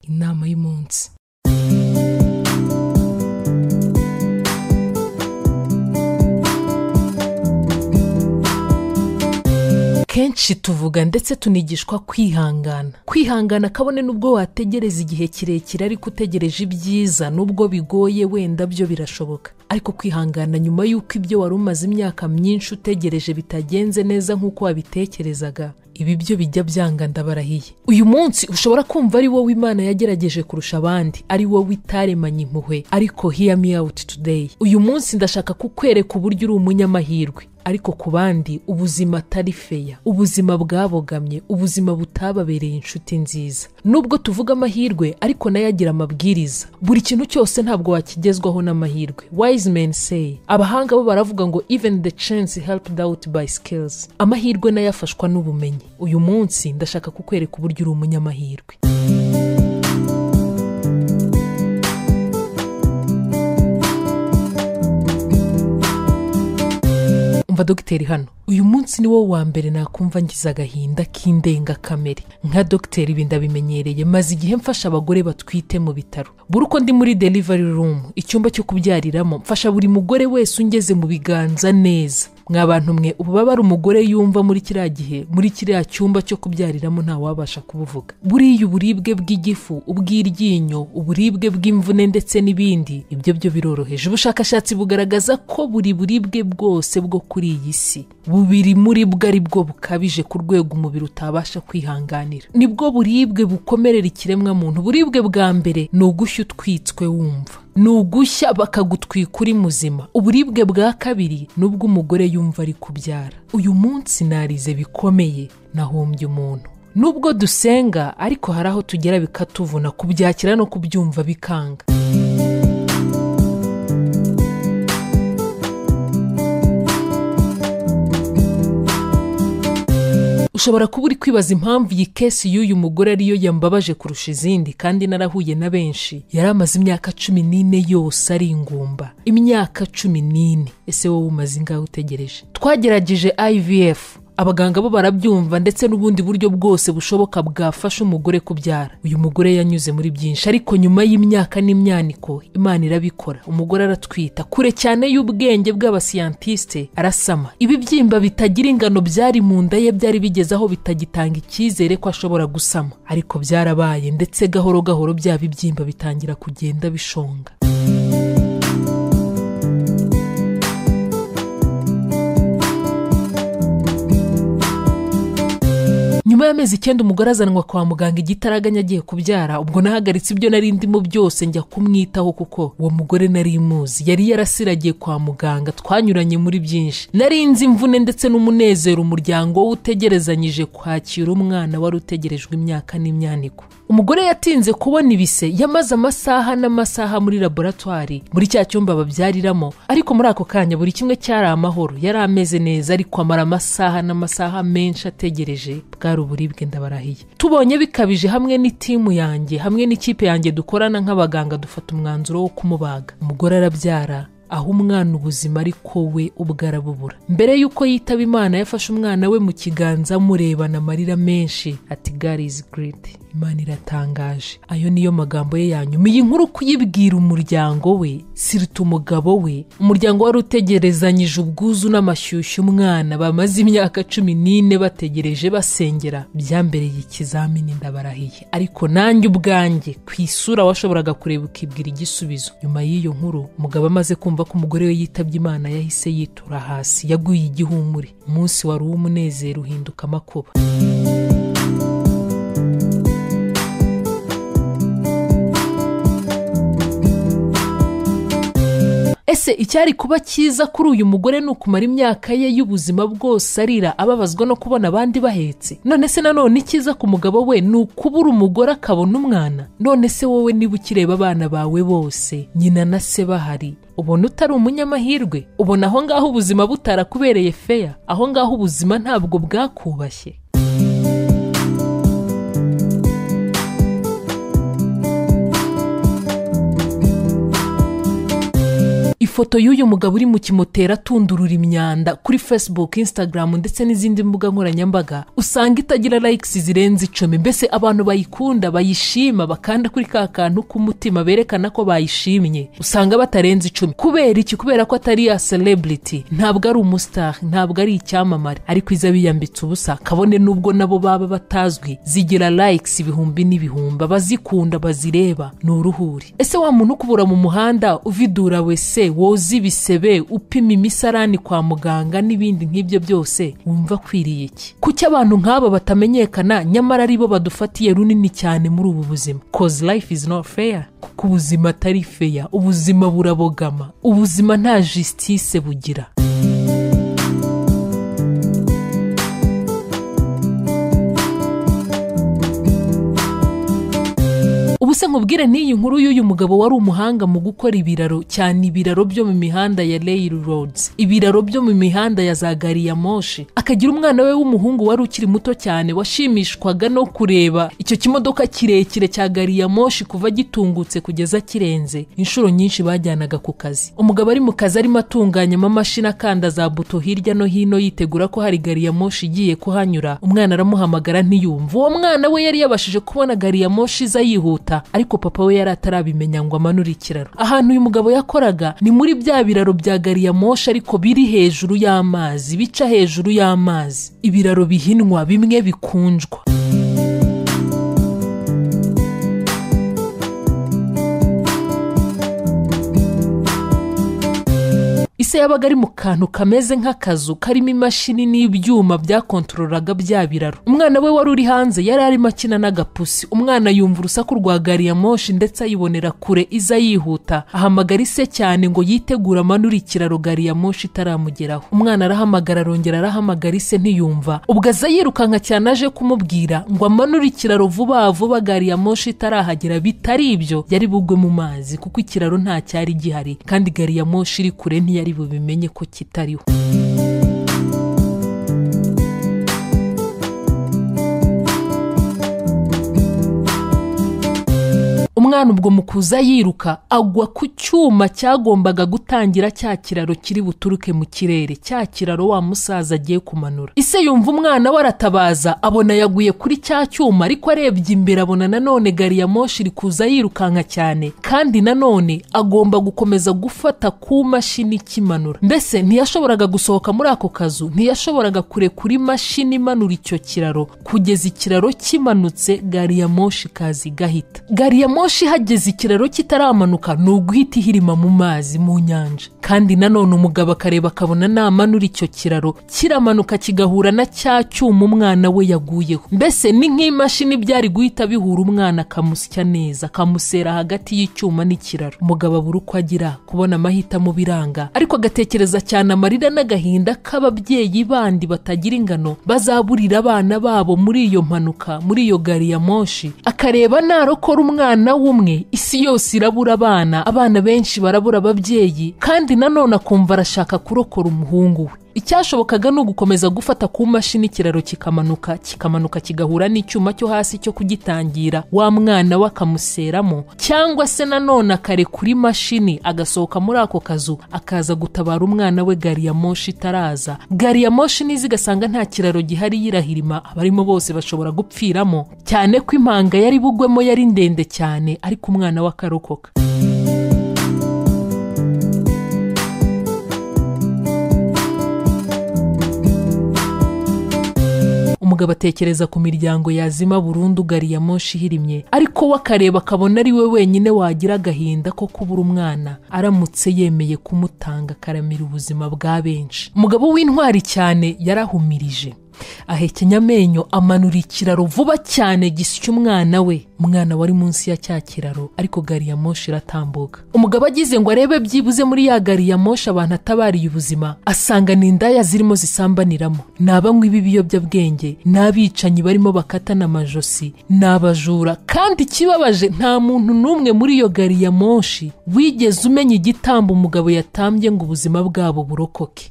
inama y'umunsi kenshi tuvuga ndetse tunigishwa kwihangana kwihangana kabone n'ubwo wategereza igihe kirekire ariko utegereje ibyiza n'ubwo bigoye wenda byo birashoboka ariko kwihangana nyuma y'uko ibyo wari umaze imyaka myinshi utegereje bitagenze neza nk'uko wabitekerezaga ibi byo bijya byanga ndabarahiye uyu munsi ushobora kumva ari wowe imana yagerageje kurusha abandi ari wowe itaremanye impuhwe ariko hear me out today uyu munsi ndashaka kukwereka uburyo uri umunyamahirwe ariko ku bandi ubuzima atari feya ubuzima bwabogamye ubuzima butababereye inshuti nziza nubwo tuvuga amahirwe ariko nayo agira amabwiriza buri kintu cyose ntabwo wakigezwaho n'amahirwe wise men say abahanga bo baravuga ngo even the chance helped out by skills amahirwe nayo afashwa n'ubumenyi uyu munsi ndashaka kukwereka uburyo uri umunyamahirwe umva dogiteri hano uyu munsi ni wo wa mbere nakumva ngize agahinda k'indengakamere nka dogiteri ibi ndabimenyereye maze igihe mfasha abagore batwite mu bitaro buri uko ndi muri delivery room icyumba cyo kubyariramo mfasha buri mugore wese ungeze mu biganza neza mwabantu mwe ubu baba ari umugore yumva muri kiriya gihe muri kiriya cyumba cyo kubyariramo ntawabasha kubuvuga buriya uburibwe bw'igifu ubw'iryinyo uburibwe bw'imvune ndetse n'ibindi ibyo byo biroroheje ubushakashatsi bugaragaza ko buri buribwe bwose bwo kuri iyi si bubiri muri bwo ari bwo bukabije ku rwego umubiri utabasha kwihanganira nibwo buribwe bukomerera ikiremwa muntu uburibwe bwa mbere ni ugushya utwitswe wumva ni ugushya bakagutwika uri muzima uburibwe bwa kabiri ni ubw'umugore yumva ari kubyara uyu munsi narize bikomeye nahombye umuntu nubwo dusenga ariko hari aho tugera bikatuvuna kubyakira no kubyumva bikanga ushobora kuba uri kwibaza impamvu iyi kesi y'uyu mugore ariyo yambabaje kurusha izindi kandi narahuye na benshi yari amaze imyaka cumi n'ine yose ari ingumba imyaka cumi n'ine ese wowe umaze ingahe utegereje twagerageje ivf abaganga bo barabyumva ndetse n'ubundi buryo bwose bushoboka bwafasha umugore kubyara uyu mugore yanyuze muri byinshi ariko nyuma y'imyaka n'imyaniko imana irabikora umugore aratwita kure cyane y'ubwenge bw'abasiyantisite arasama ibibyimba bitagira ingano byari mu nda ye byari bigeze aho bitagitanga icyizere ko ashobora gusama ariko byarabaye ndetse gahoro gahoro bya bibyimba bitangira kugenda bishonga nyuma y'amezi icyenda umugore azanwa kwa muganga igitaraganya agiye kubyara ubwo nahagaritse ibyo nari ndimo byose njya kumwitaho kuko uwo mugore nari muzi yari yarasiragiye kwa muganga twanyuranye muri byinshi nari nzi imvune ndetse n'umunezero umuryango we utegerezanyije kwakira umwana wari utegerejwe imyaka n'imyaniko umugore yatinze kubona ibise yamaze amasaha n'amasaha muri laboratwari muri cya cyumba babyariramo ariko muri ako kanya buri kimwe cyari amahoro yari ameze neza ariko amara amasaha n'amasaha menshi ategereje bwari uburibwe ndabarahiye tubonye bikabije hamwe n'itimu yanjye hamwe n'ikipe yanjye dukorana nk'abaganga dufata umwanzuro wo kumubaga umugore arabyara aho umwana ubuzima ariko we ubwo arabubura mbere y'uko yitaba imana yafashe umwana we mu kiganza amurebana amarira menshi ati gari izi giridi imana iratangaje ayo niyo magambo ye yanyuma iyi nkuru kuyibwira umuryango we siruta umugabo we umuryango wari utegerezanyije ubwuzu n'amashyushyu umwana bamaze imyaka cumi n'ine bategereje basengera byambereye ikizamini ndabarahiye ariko nanjye ubwanjye ku isura washoboraga kureba ukibwira igisubizo nyuma y'iyo nkuru umugabo amaze kumva ko umugore we yitabye imana yahise yitura hasi yaguye igihumure umunsi wari uw'umunezero uhinduka amakuba ese icyari kuba cyiza kuri uyu mugore ni ukumara imyaka ye y'ubuzima bwose arira ababazwa no kubona abandi bahetse none se nanone icyiza ku mugabo we ni ukubura umugore akabona umwana none se wowe niba ukireba abana bawe bose nyina na se bahari ubona utari umunyamahirwe ubona aho ngaho ubuzima butarakubereye feya aho ngaho ubuzima ntabwo bwakubashye ifoto y'uyu mugabo uri mu kimotera atundurura imyanda kuri facebook instagram ndetse n'izindi mbuga nkoranyambaga usanga itagira likes zirenze icumi mbese abantu bayikunda bayishima bakanda kuri ka kantu k'umutima berekana ko bayishimye usanga batarenze icumi kubera iki kubera ko atari ya celebrity ntabwo ari umustar ntabwo ari icyamamare ariko iza biyambitse ubusa kabone n'ubwo nabo baba batazwi zigira likes ibihumbi n'ibihumbi abazikunda bazireba ni uruhuri ese wa muntu ukubura mu muhanda uvidura wese woza ibisebe upima imisarani kwa muganga n'ibindi nk'ibyo byose wumva akwiriye iki kuki abantu nk'aba batamenyekana nyamara ari bo badufatiye runini cyane muri ubu buzima cause life is not fair kuko ubuzima atari feya ubuzima burabogama ubuzima nta justice bugira ubuse nkubwire n'iyi nkuru y'uyu mugabo wari umuhanga mu gukora ibiraro cyane ibiraro byo mu mihanda ya railroads ibiraro byo mu mihanda ya za gari ya moshi akagira umwana we w'umuhungu wari ukiri muto cyane washimishwaga no kureba icyo kimodoka kirekire cya gari ya moshi kuva gitungutse kugeza kirenze inshuro nyinshi bajyanaga ku kazi umugabo ari mu kazi arimo atunganyamo amashini akanda za buto hirya no hino yitegura ko hari gari ya moshi igiye kuhanyura umwana aramuhamagara ntiyumve uwo mwana we yari yabashije kubona gari ya moshi iza yihuta ariko papa we yari atarabimenya ngo amanure ikiraro ahantu uyu mugabo yakoraga ni muri bya biraro bya gari ya moshi ariko biri hejuru y'amazi bica hejuru y'amazi ibiraro bihinwa bimwe bikunjwa ise yabaga ari mu kantu kameze nk'akazu karimo imashini n'ibyuma byakontorolaga bya biraro umwana we wari uri hanze yari arimo akina n'agapusi umwana yumva urusaku rwa gari ya moshi ndetse ayibonera kure iza yihuta ahamagara ise cyane ngo yitegure amanure ikiraro gari ya moshi itaramugeraho umwana arahamagara arongera arahamagara ise ntiyumva ubwo aza yirukanka cyane aje kumubwira ngo amanure ikiraro vuba vuba gari ya moshi itarahagera bitari ibyo yari bugwe mu mazi kuko ikiraro nta cyari gihari kandi gari ya moshi iri kure ntiyari ari bubimenye ko kitariho umwana ubwo mu kuza yiruka agwa ku cyuma cyagombaga gutangira cya kiraro kiri buturuke mu kirere cya kiraro wa musaza agiye kumanura ise yumva umwana we aratabaza abona yaguye kuri cya cyuma ariko arebye imbere abona nanone gari ya moshi iri kuza yirukanka cyane kandi nanone agomba gukomeza gufata ku mashini ikimanura mbese ntiyashoboraga gusohoka muri ako kazu ntiyashoboraga kurekura imashini imanura icyo kiraro kugeza ikiraro kimanutse gari ya moshi kazi gahita gari ya moshi moshi ihageze ikiraro kitaramanuka ni uguhita ihirima mu mazi mu nyanja kandi nanone umugabo akareba akabona namanura icyo kiraro kiramanuka kigahura na cya cyuma umwana we yaguyeho mbese ni nk'imashini byari guhita bihura umwana akamusya neza akamusera hagati y'icyuma n'ikiraro umugabo abura uko agira kubona amahitamo biranga ariko agatekereza cyane amarira n'agahinda k'ababyeyi bandi batagira ingano bazaburira abana babo muri iyo mpanuka muri iyo gari ya moshi akareba narokora umwana w'umwe isi yose irabura abana abana benshi barabura ababyeyi kandi nanone akumva arashaka kurokora umuhungu we icyashobokaga ni ugukomeza gufata ku mashini ikiraro kikamanuka kikamanuka kigahura n'icyuma cyo hasi cyo kugitangira wa mwana we akamuseramo cyangwa se nanone akare kuri mashini agasohoka muri ako kazu akaza gutabara umwana we gari ya moshi itaraza gari ya moshi niza igasanga nta kiraro gihari yirahirima abarimo bose bashobora gupfiramo cyane ko impanga yari bugwemo yari ndende cyane ariko umwana we akarokoka umugabo atekereza ku miryango yazima burundu gari ya moshi ihirimye ariko we akareba akabona ari we wenyine wagira agahinda ko kubura umwana aramutse yemeye kumutanga akaramira ubuzima bwa benshi umugabo w'intwari cyane yarahumirije ahekenya amenyo amanura ikiraro vuba cyane gisya umwana we umwana wari munsi ya cya kiraro ariko gari ya moshi iratambuka umugabo agize ngo arebe byibuze muri ya gari ya moshi abantu atabariye ubuzima asanga ni indaya zirimo zisambaniramo ni abanywi b'ibiyobyabwenge ni abicanyi barimo bakatana amajosi ni abajura kandi ikibabaje nta muntu n'umwe muri iyo gari ya moshi wigeze umenya igitambo umugabo yatambye ngo ubuzima bwabo burokoke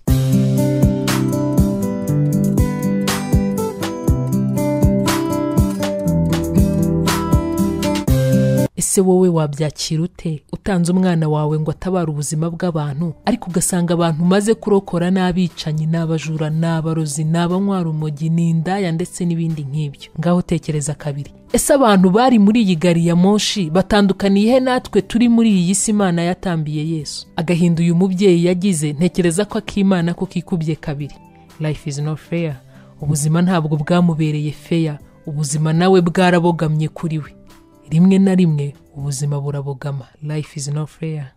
ese wowe wabyakira ute utanze umwana wawe ngo atabare ubuzima bw'abantu ariko ugasanga abantu umaze kurokora n'abicanyi n'abajura n'abarozi n'abanywara umogi n'indaya ndetse n'ibindi nk'ibyo ngaho tekereza kabiri ese abantu bari muri iyi gari ya moshi batandukaniye he natwe turi muri iyi si imana yatambiye yesu agahinda uyu mubyeyi yagize ntekereza ko akimana ko kikubye kabiri life is not fair ubuzima ntabwo bwamubereye feya ubuzima nawe bwarabogamye kuri we rimwe na rimwe ubuzima burabogama life is not fair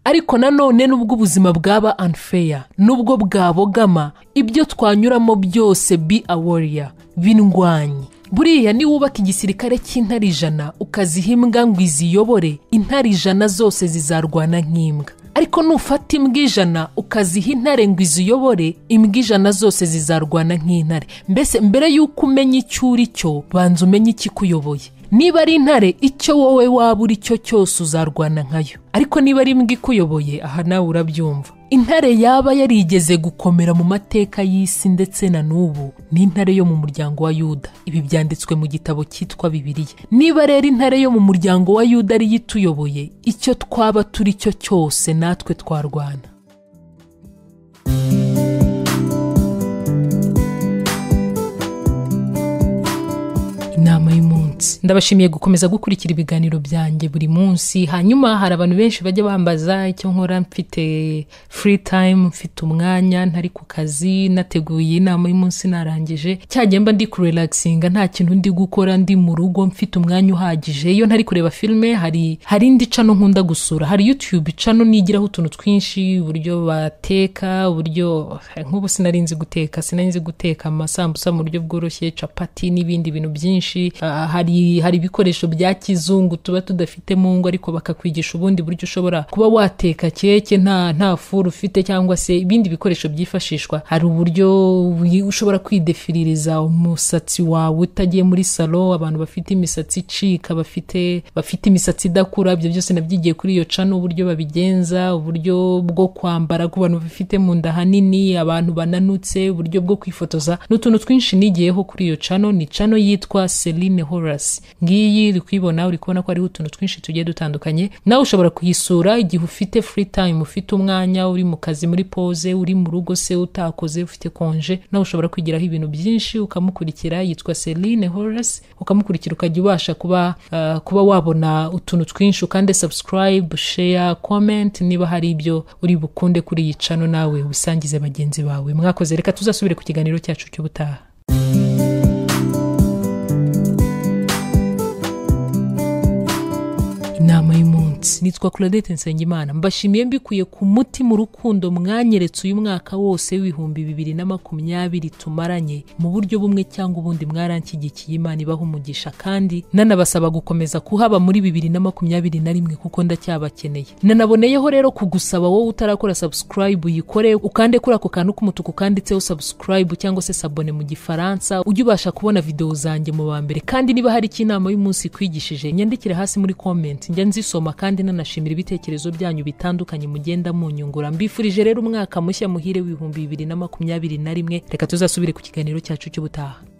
ariko nanone nubwo ubuzima bwaba unfair nubwo bwabogama ibyo twanyuramo byose be a warrior bindwanye buriya niba wubaka igisirikare cy'intare ijana ukaziha imbwa ngo iziyobore intare ijana zose zizarwana nk'imbwa ariko nufata imbwa ijana ukaziha intare ngo iziyobore imbwa ijana zose zizarwana nk'intare mbese mbere y'uko umenya icyo uri cyo banza umenye ikikuyoboye niba ari intare icyo wowe waba uri cyo cyose uzarwana nkayo ariko niba ari imbwa ikuyoboye aha nawe urabyumva intare yaba yarigeze gukomera mu mateka y'isi ndetse na n'ubu ni intare yo mu muryango wa yuda ibi byanditswe mu gitabo cyitwa bibiriya niba rero intare yo mu muryango wa yuda ariyo ituyoboye icyo twaba turi cyo cyose natwe twarwana inama y'umunsi ndabashimiye gukomeza gukurikira ibiganiro byanjye buri munsi hanyuma hari abantu benshi bajya bambaza icyo nkora mfite free time mfite umwanya ntari ku kazi nateguye inama y'umunsi narangije cyagenda ndi kurelaxinga nta kintu ndi gukora ndi mu rugo mfite umwanya uhagije iyo ntari kureba filime hari hari indi cano nkunda gusura hari youtube cano nigiraho utuntu twinshi uburyo bateka uburyo nk'ubu sinarinzi guteka sinarinzi guteka amasambusa mu buryo bworoshye capati n'ibindi bintu byinshi hari hari ibikoresho bya kizungu tuba tudafite mu ngo ariko bakakwigisha ubundi buryo ushobora kuba wateka keke nta nta furu ufite cyangwa se ibindi bikoresho byifashishwa hari uburyo ushobora kwidefiririza umusatsi wawe utagiye muri salo abantu bafite imisatsi icika bafite bafite imisatsi idakura ibyo byose nabyigiye kuri iyo cano uburyo babigenza uburyo bwo kwambara ku bantu bafite mu nda hanini abantu bananutse uburyo bwo kwifotoza n'utuntu twinshi nigiyeho kuri iyo cano ni cano yitwa Celine Horace ngiyi uri kuyibona uri kubona ko hariho utuntu twinshi tugiye dutandukanye nawe ushobora kuyisura igihe ufite free time ufite umwanya uri mu kazi muri pose uri mu rugo se utakoze ufite konje nawe ushobora kwigiraho ibintu byinshi ukamukurikira yitwa Celine Horace ukamukurikira ukajya ubasha kuba uh, kuba wabona utuntu twinshi ukande subscribe share comment niba hari ibyo uri bukunde kuri iyi cano nawe ubisangize bagenzi bawe mwakoze reka tuzasubire ku kiganiro cyacu cy'ubutaha inama y'umunsi nitwa claudette nsengimana mbashimiye mbikuye ku mutima urukundo mwanyeretse uyu mwaka wose w'ibihumbi bibiri na makumyabiri tumaranye mu buryo bumwe cyangwa ubundi mwaranshyigikiye imana ibaha umugisha kandi nanabasaba gukomeza kuhaba muri bibiri na makumyabiri na rimwe kuko ndacyabakeneye nanaboneyeho rero kugusaba wowe utarakora subscribe uyikore ukande kuri ako kantu k'umutuku kanditseho subscribe cyangwa se sabone mu gifaransa ujye ubasha kubona videwo zanjye mu ba mbere kandi niba hari icyo inama y'umunsi ikwigishije nyandikire hasi muri comment njya nzisoma kandi nanashimira ibitekerezo byanyu bitandukanye mugenda munyungura mbifurije rero umwaka mushya muhire w'ibihumbi bibiri na makumyabiri na rimwe reka tuzasubire ku kiganiro cyacu cy'ubutaha